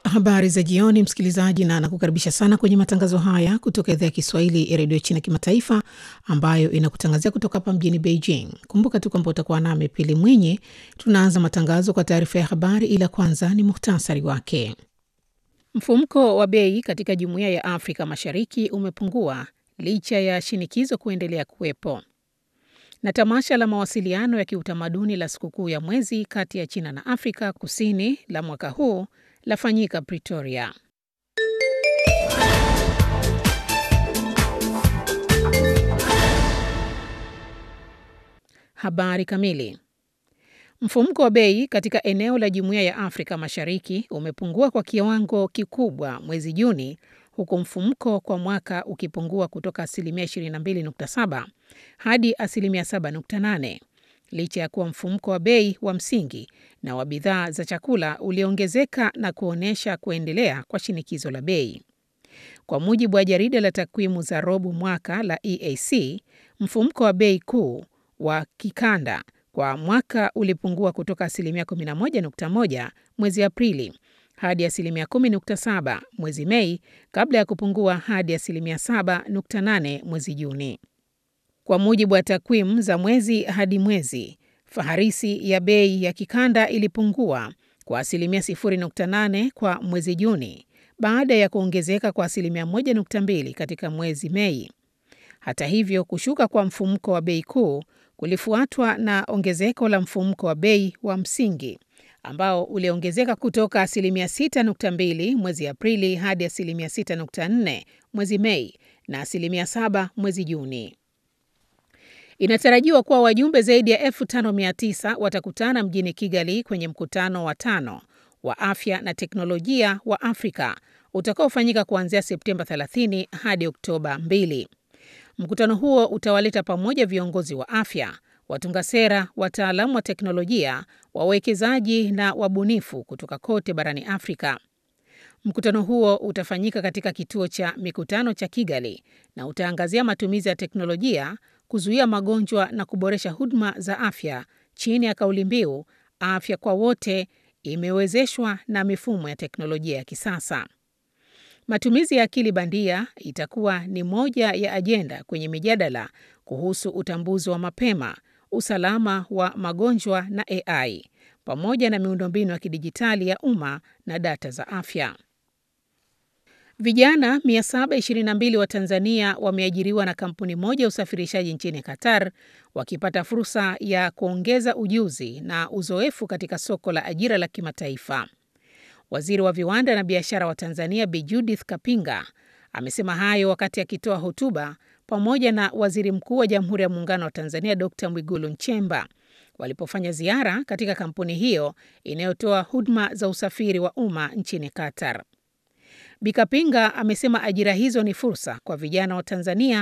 Habari za jioni, msikilizaji, na nakukaribisha sana kwenye matangazo haya kutoka idhaa ya Kiswahili ya redio China Kimataifa, ambayo inakutangazia kutoka hapa mjini Beijing. Kumbuka tu kwamba utakuwa nami Pili Mwinyi. Tunaanza matangazo kwa taarifa ya habari, ila kwanza ni muhtasari wake. Mfumuko wa bei katika Jumuiya ya Afrika Mashariki umepungua licha ya shinikizo kuendelea kuwepo. Na tamasha la mawasiliano ya kiutamaduni la sikukuu ya mwezi kati ya China na Afrika Kusini la mwaka huu lafanyika Pretoria. Habari kamili. Mfumuko wa bei katika eneo la Jumuiya ya Afrika Mashariki umepungua kwa kiwango kikubwa mwezi Juni, huku mfumuko kwa mwaka ukipungua kutoka asilimia 22.7 hadi asilimia 7.8 licha ya kuwa mfumuko wa bei wa msingi na wa bidhaa za chakula uliongezeka na kuonyesha kuendelea kwa shinikizo la bei. Kwa mujibu wa jarida la takwimu za robo mwaka la EAC, mfumuko wa bei kuu wa kikanda kwa mwaka ulipungua kutoka asilimia 11.1 mwezi Aprili hadi asilimia 10.7 mwezi Mei kabla ya kupungua hadi asilimia 7.8 mwezi Juni. Kwa mujibu wa takwimu za mwezi hadi mwezi, faharisi ya bei ya kikanda ilipungua kwa asilimia 0.8 kwa mwezi Juni baada ya kuongezeka kwa asilimia 1.2 katika mwezi Mei. Hata hivyo, kushuka kwa mfumuko wa bei kuu kulifuatwa na ongezeko la mfumuko wa bei wa msingi ambao uliongezeka kutoka asilimia 6.2 mwezi Aprili hadi asilimia 6.4 mwezi Mei na asilimia 7 mwezi Juni. Inatarajiwa kuwa wajumbe zaidi ya 5900 watakutana mjini Kigali kwenye mkutano wa tano wa afya na teknolojia wa Afrika utakaofanyika kuanzia Septemba 30 hadi Oktoba 2. Mkutano huo utawaleta pamoja viongozi wa afya, watunga sera, wataalamu wa teknolojia, wawekezaji na wabunifu kutoka kote barani Afrika. Mkutano huo utafanyika katika kituo cha mikutano cha Kigali na utaangazia matumizi ya teknolojia kuzuia magonjwa na kuboresha huduma za afya chini ya kauli mbiu afya kwa wote imewezeshwa na mifumo ya teknolojia ya kisasa. Matumizi ya akili bandia itakuwa ni moja ya ajenda kwenye mijadala kuhusu utambuzi wa mapema, usalama wa magonjwa na AI pamoja na miundombinu ya kidijitali ya umma na data za afya. Vijana 722 wa Tanzania wameajiriwa na kampuni moja ya usafirishaji nchini Qatar wakipata fursa ya kuongeza ujuzi na uzoefu katika soko la ajira la kimataifa. Waziri wa viwanda na biashara wa Tanzania Bi Judith Kapinga amesema hayo wakati akitoa hotuba pamoja na Waziri Mkuu wa Jamhuri ya Muungano wa Tanzania Dr. Mwigulu Nchemba walipofanya ziara katika kampuni hiyo inayotoa huduma za usafiri wa umma nchini Qatar. Bi Kapinga amesema ajira hizo ni fursa kwa vijana wa Tanzania